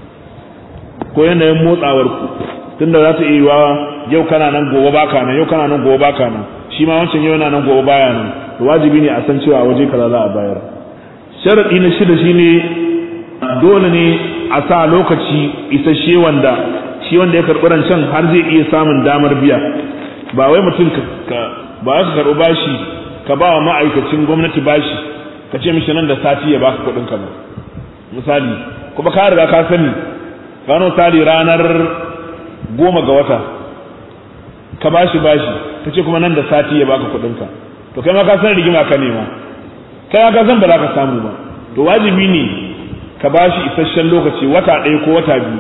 ko yanayin motsawar ku tunda za ta iya yiwa yau kana nan gobe baka nan yau kana nan gobe baka nan shi ma wancan yau yana nan gobe baya nan to wajibi ne a san cewa waje kaza za a bayar sharadi na shida shine dole ne a sa lokaci isasshe wanda shi wanda ya karɓi rancen har zai iya samun damar biya ba wai mutum ka ba ka karɓi bashi ka ba wa ma'aikacin gwamnati bashi ka ce mishi nan da sati ya baka kuɗin ka ba misali kuma ka riga ka sani gano misali ranar goma ga wata ka bashi bashi ka ce kuma nan da sati ya baka kuɗin ka to kai ma ka san rigima ka nema kai ma ka san ba za ka samu ba to wajibi ne ka bashi isasshen lokaci wata ɗaya ko wata biyu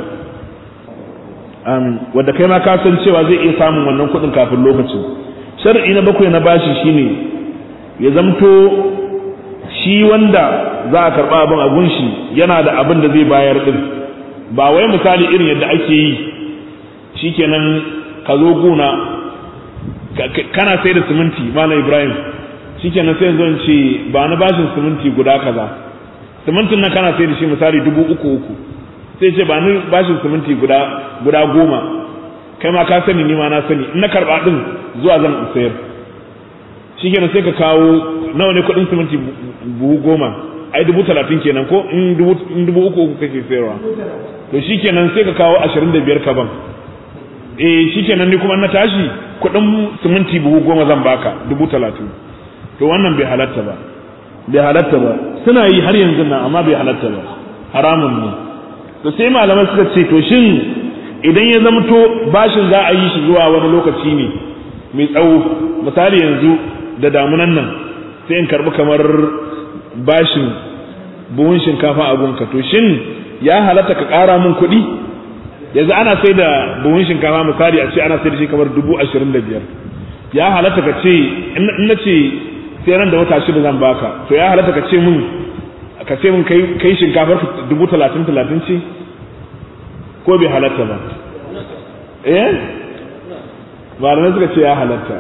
wadda kai ma ka san cewa zai iya samun wannan kuɗin kafin lokacin shar'i na bakwai na bashi shine ya zamto shi wanda za a karɓa abin a gunshi yana da abin da zai bayar ɗin ba wai misali irin yadda ake yi shikenan ka zo guna kana sai da siminti malam ibrahim shikenan sai zan ce ba na bashin siminti guda kaza simintin nan kana sai da shi misali dubu uku uku sai ce ba ni bashin siminti guda guda goma kai ma ka sani ni ma na sani in na karba din zuwa zan sayar shikenan sai ka kawo nawa ne kuɗin siminti buhu goma ai dubu talatin kenan ko in dubu in dubu uku uku kake sayarwa to shikenan sai ka kawo ashirin da biyar ka ban eh shikenan ni kuma na tashi kuɗin siminti buhu goma zan baka dubu talatin to wannan bai halatta ba bai halatta ba suna yi har yanzu nan amma bai halatta ba haramun ne to sai malamai suka ce to shin idan ya zamto bashin za a yi shi zuwa wani lokaci ne mai tsawo misali yanzu da damunan nan sai in karbi kamar bashin buhun shinkafa a gunka to shin ya halatta ka ƙara min kuɗi yanzu ana sai da buhun shinkafa misali a ce ana sai da shi kamar dubu ashirin da biyar ya halatta ka ce in na ce sai ran da wata shida zan baka to ya halatta ka ce min ka ce min kai kai shinkafar dubu talatin talatin ce ko bai halatta ba eh malamai suka ce ya halatta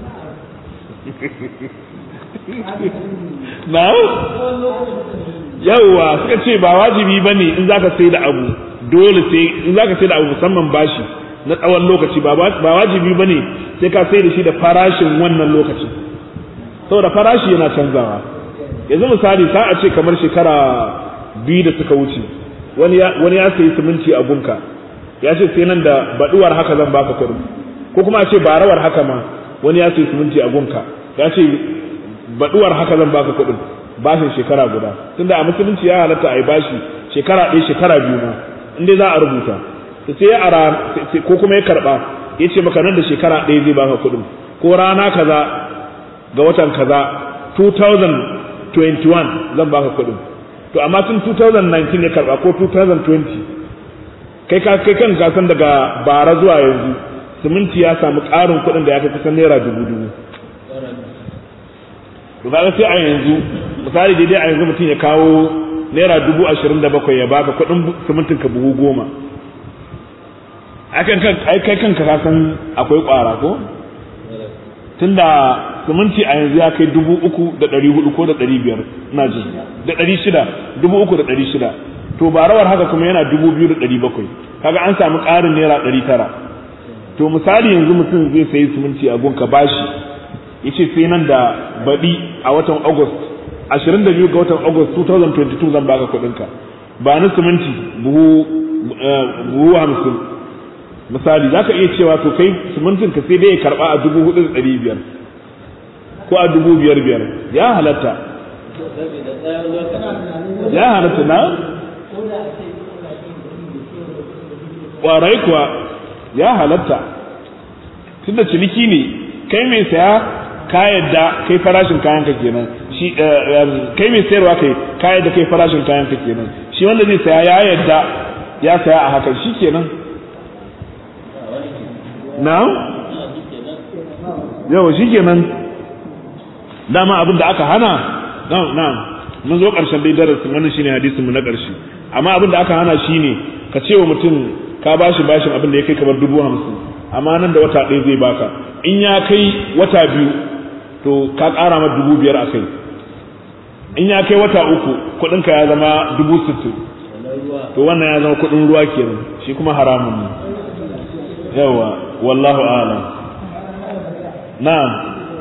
na yawwa suka ce ba wajibi ba ne in zaka sai da abu dole sai in zaka sai da abu musamman bashi na tsawon lokaci ba wajibi ba ne sai ka sai da shi da farashin wannan lokacin saboda farashi yana canzawa yanzu misali sa a ce kamar shekara biyu da suka wuce wani ya sayi siminti a gunka ya ce sai nan da baduwar haka zan baka kuɗin ko kuma a ce barawar haka ma wani ya ce siminti a gunka ya ce baduwar haka zan baka kuɗin bashin shekara guda tunda a musulunci ya halatta a yi bashi shekara ɗaya shekara biyu ma in dai za a rubuta sai ya ara ko kuma ya karɓa ya ce maka nan da shekara ɗaya zai baka kuɗin ko rana kaza ga watan kaza 2021 zan baka kuɗin to amma tun 2019 ya karɓa ko 2020 kai ka kai kan gasan daga bara zuwa yanzu siminti ya samu ƙarin kuɗin da ya kai kusan naira dubu dubu to kaga sai a yanzu misali daidai a yanzu mutum ya kawo naira dubu ashirin da bakwai ya baka kuɗin simintin ka buhu goma ai kai kanka ka san akwai ƙwara ko tunda siminti a yanzu ya kai dubu uku da ɗari hudu ko da ɗari biyar ina jin da ɗari shida dubu uku da ɗari shida to ba rawar haka kuma yana dubu biyu da ɗari bakwai kaga an samu ƙarin naira ɗari tara to misali yanzu mutum zai sayi siminti a gunka bashi ya ce sai nan da baɗi a watan august ashirin da biyu ga watan august 2022 zan baka kuɗinka ba ni siminti buhu buhu hamsin misali za ka iya cewa to kai simintin ka sai dai ya karɓa a dubu hudu da ɗari biyar ko a dubu biyar biyar ya halatta ya halatta na ƙwarai kuwa ya halatta tunda ciniki ne kai mai saya ka yadda kai farashin kayan ka kenan shi kai mai sayarwa kai ka yadda kai farashin kayan ka kenan shi wanda zai saya ya yadda ya saya a hakan shi kenan na yawa shi kenan dama abin da aka hana na mun zo ƙarshen dai darasin wannan shine hadisin mu na ƙarshe amma abin da aka hana shine ka ce wa mutum ka bashi bashin abin da ya kai kamar dubu hamsin amma nan da wata ɗaya zai baka in ya kai wata biyu to ka ƙara ma dubu biyar a kai in ya kai wata uku kuɗinka ya zama dubu sittin to wannan ya zama kuɗin ruwa kenan shi kuma haramun ne yawa wallahu a'lam na'am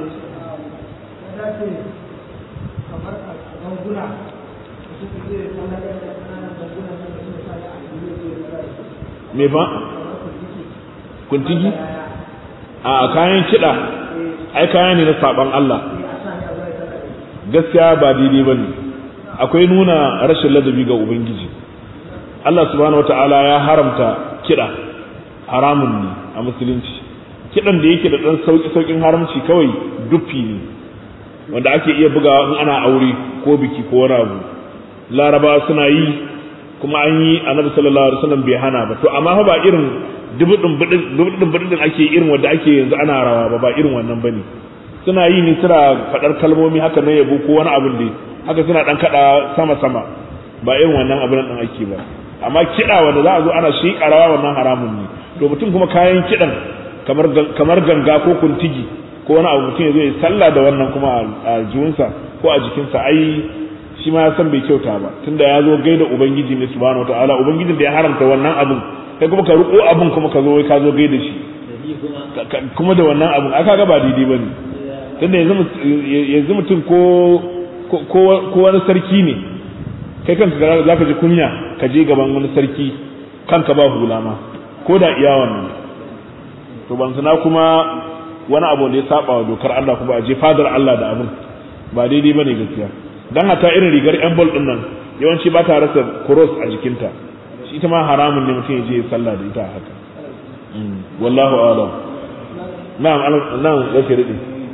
me ba kuntigi a kayan kiɗa ai kaya ne na saban Allah gaskiya ba daidai ba ne akwai nuna rashin ladabi ga ubangiji Allah subhanahu wata'ala ya haramta kiɗa haramun ne a musulunci kiɗan da yake da ɗan sauƙi sauƙin haramci kawai duffi ne wanda ake iya bugawa in ana aure ko biki ko wani abu laraba suna yi kuma an yi annabi sallallahu alaihi wasallam bai hana ba to amma fa ba irin dubudin dubudin budin ake irin wanda ake yanzu ana rawa ba ba irin wannan bane suna yi ne suna fadar kalmomi haka na yabo ko wani abin da haka suna dan kada sama sama ba irin wannan abin din ake ba amma kida wanda za a zo ana shi rawa wannan haramun ne to mutum kuma kayan kidan kamar kamar ganga ko kuntigi ko wani abu mutum ya zo ya sallah da wannan kuma a jikinsa ko a jikinsa ai shi ma ya san bai kyauta ba tunda ya zo gaida ubangiji ne subhanahu wataala ubangijin da ya haramta wannan abun kai kuma ka riko abun kuma ka zo ka zo gaida shi kuma da wannan abun aka ga ba daidai bane tunda yanzu yanzu mutum ko ko wani sarki ne kai kanka za ka ji kunya ka je gaban wani sarki kanka ba hula ma ko da iya wannan to ban sana kuma wani abu da ya saba wa dokar Allah kuma a je fadar Allah da abun ba daidai bane gaskiya dan hata irin rigar yan bol din nan yawanci ba ta rasa cross a jikinta shi ita ma haramun ne mutum ya je sallah da ita haka wallahu a'lam na'am na'am yake ridi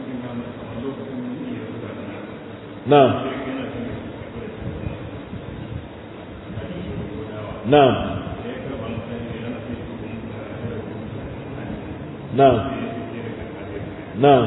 na'am na'am na'am na'am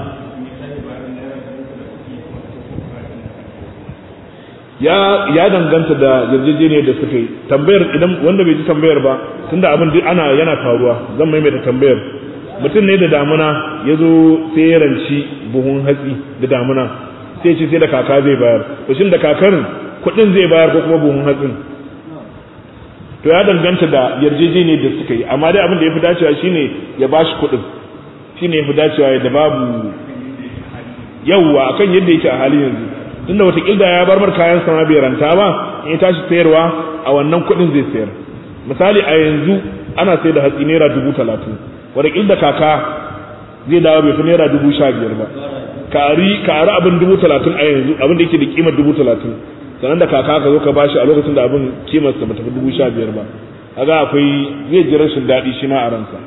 ya ya danganta da yarjejeniyar da suka yi tambayar idan wanda bai ji tambayar ba tunda abin duk ana yana faruwa zan maimaita tambayar mutum ne da damuna ya zo sai ya ranci buhun hatsi da damuna sai ce sai da kaka zai bayar to shin da kakar kuɗin zai bayar ko kuma buhun hatsin to ya danganta da yarjejeniyar da suka yi amma dai abin da ya fi dacewa shine ya bashi kuɗin shine ya fi dacewa da babu yawwa akan yadda yake a halin yanzu tunda wata kilda ya bar mar kayan sama bai ranta ba in ya tashi sayarwa a wannan kuɗin zai sayar misali a yanzu ana sai da hatsi naira dubu talatin wadda da kaka zai dawo bai fi naira dubu sha biyar ba kari kari abin dubu talatin a yanzu abin da yake da kimar dubu talatin sannan da kaka ka zo ka bashi a lokacin da abin kimarsa ba tafi dubu sha biyar ba kaga akwai zai ji rashin daɗi shi ma a ransa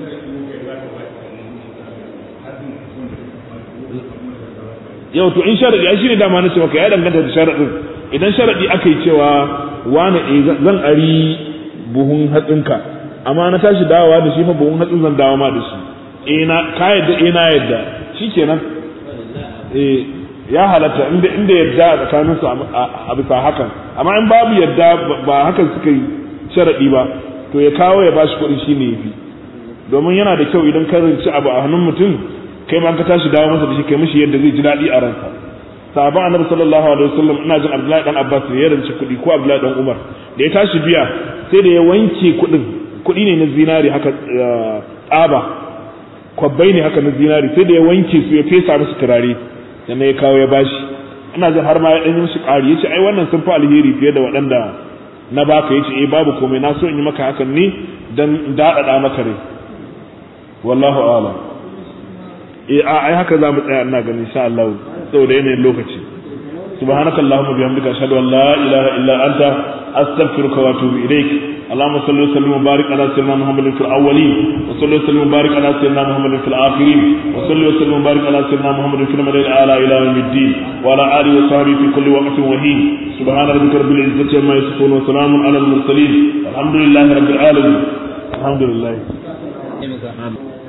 yau to in sharadi ai shine dama nace maka ya danganta da sharadin idan sharadi aka yi cewa wani eh zan ari buhun hatsinka amma na tashi dawowa da shi fa buhun hatsin zan dawo ma da shi eh na ka yadda eh na yadda shikenan eh ya halatta inda inda yadda a tsakanin su a bisa hakan amma in babu yadda ba hakan suka yi sharadi ba to ya kawo ya bashi kuɗi shine yafi domin yana da kyau idan ka rinci abu a hannun mutum kai ma ka tashi dawo masa da shi kai mishi yadda zai ji daɗi a ransa sahaban annabi sallallahu alaihi wasallam ina jin Abdullahi dan Abbas ne ya rance kuɗi ko Abdullahi dan Umar da ya tashi biya sai da ya wanke kuɗin kuɗi ne na zinari haka tsaba kwabbai ne haka na zinari sai da ya wanke su ya fesa musu turare sannan ya kawo ya bashi ina jin har ma ya ɗan yi mishi ƙari ya ce ai wannan sun fi alheri fiye da waɗanda na baka ya ce eh babu komai na so in yi maka hakan ne dan daɗaɗa maka rai wallahu a'lam eh ai haka za mu tsaya ina ganin insha Allah saboda yanayin lokaci subhanakallahumma bihamdika ashhadu an la ilaha illa anta astaghfiruka wa atubu ilaik اللهم صل وسلم وبارك على سيدنا محمد في الاولين وصل وسلم وبارك على سيدنا محمد في الاخرين وصل وسلم وبارك على سيدنا محمد في المدينه الاعلى الى يوم الدين وعلى اله وصحبه في كل وقت وحين سبحان ربك رب العزه عما يصفون وسلام على المرسلين الحمد لله رب العالمين الحمد لله